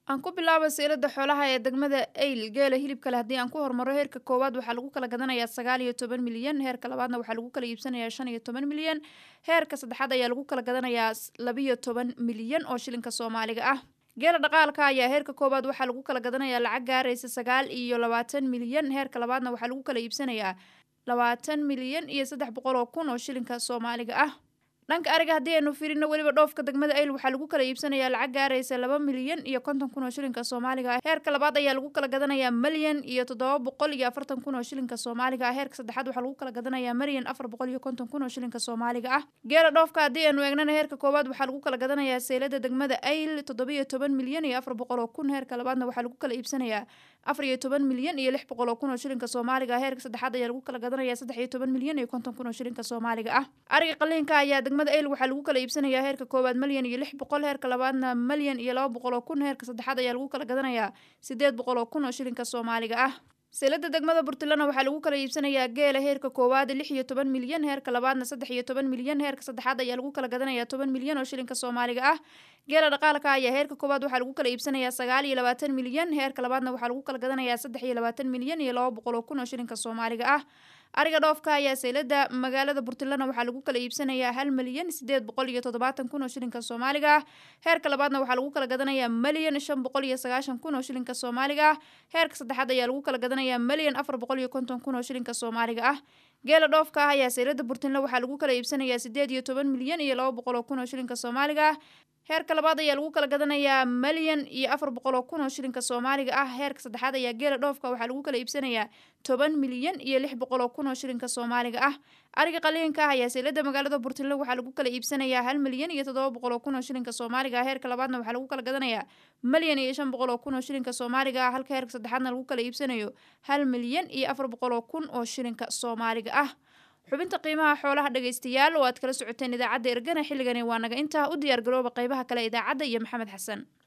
aan ku bilaabo seylada xoolaha ee degmada eyl geela hilibkale haddii aan ku hormaro heerka koowaad waxaa lagu kala gadanayaa sagaal iyo toban milyan heerka labaadna waxaa lagu kala iibsanayaa shan iyo toban milyan heerka saddexaad ayaa lagu kala gadanayaa labiyo toban milyan oo shilinka soomaaliga ah geela dhaqaalka ayaa heerka koowaad waxaa lagu kala gadanayaa lacag gaaraysa sagaal iyo labaatan milyan heerka labaadna waxaa lagu kala iibsanayaa labaatan milyan iyo saddex boqol oo kun oo shilinka soomaaliga ah dhanka ariga haddii aynu firino weliba dhoofka degmada ayl waxaa lagu kala iibsanayaa lacag gaaraysa laba milyan iyo konton kun oo shilinka soomaaliga ah heerka labaad ayaa lagu kala gadanayaa malyan iyo toddoba boqol iyo afartan kun oo shilinka soomaaliga ah heerka saddexaad waxaa lagu kala gadanayaa malyan afar boqol iyo konton kun oo shilinka soomaaliga ah geela dhoofka haddii aynu eegnana heerka koowaad waxaa lagu kala gadanayaa seylada degmada ayl toddobiyo toban milyan iyo afar boqol oo kun heerka labaadna waxaa lagu kala iibsanayaa afar iyo toban milyan iyo lix boqol oo kun oo shilinka soomaaliga ah heerka saddexaad ayaa lagu kala gadanayaa saddex iyo toban milyan iyo konton kun oo shilinka soomaaliga ah ariga qaliinka ayaa degmada ayl waxaa lagu kala iibsanayaa heerka koowaad malyan iyo lix boqol heerka labaadna malyan iyo laba boqol oo kun heerka saddexaad ayaa lagu kala gadanayaa sideed boqol oo kun oo shilinka soomaaliga ah seelada degmada burtilana waxaa lagu kala iibsanayaa geela heerka koowaad lix iyo toban milyan heerka labaadna saddex iyo toban milyan heerka saddexaad ayaa lagu kala gadanayaa toban milyan oo shilinka soomaaliga ah geela dhaqaalka ayaa heerka koowaad waxaa lagu kala iibsanayaa sagaal iyo labaatan milyan heerka labaadna waxaa lagu kala gadanayaa saddex iyo labaatan milyan iyo laba boqol oo kun oo shilinka soomaaliga ah ariga dhoofka ayaa seylada magaalada burtilana waxaa lagu kala iibsanayaa hal milyan sideed boqol iyo toddobaatan kun oo shilinka soomaaliga ah heerka labaadna waxaa lagu kala gadanayaa malyan shan boqol iyo sagaashan kun oo shilinka soomaaliga ah heerka saddexaad ayaa lagu kala gadanayaa malyan afar boqol iyo konton kun oo shilinka soomaaliga ah geela dhoofka ah ayaa seylada burtinle waxaa lagu kala iibsanayaa sideed iyo toban milyan iyo laba boqol oo kun oo shilinka soomaaliga ah heerka labaad ayaa lagu kala gadanayaa malyan iyo afar boqol oo kun oo shilinka soomaaliga ah heerka saddexaad ayaa geela dhoofka waxaa lagu kala iibsanayaa toban milyan iyo lix boqol oo kun oo shilinka soomaaliga ah ariga qaliinka ah ayaa seylada magaalada burtinle waxaa lagu kala iibsanayaa hal milyan iyo toddoba boqol oo kun oo shilinka soomaaliga ah heerka labaadna waxaa lagu kala gadanayaa malyan iyo shan boqol oo kun oo shilinka soomaaliga ah halka heerka saddexaadna lagu kala iibsanayo hal milyan iyo afar boqol oo kun oo shilinka soomaaliga ah xubinta qiimaha xoolaha dhegaystayaal oo aad kala socoteen idaacadda ergana xilligani waa naga intaa u diyaar garooba qaybaha kale idaacadda iyo maxamed xasan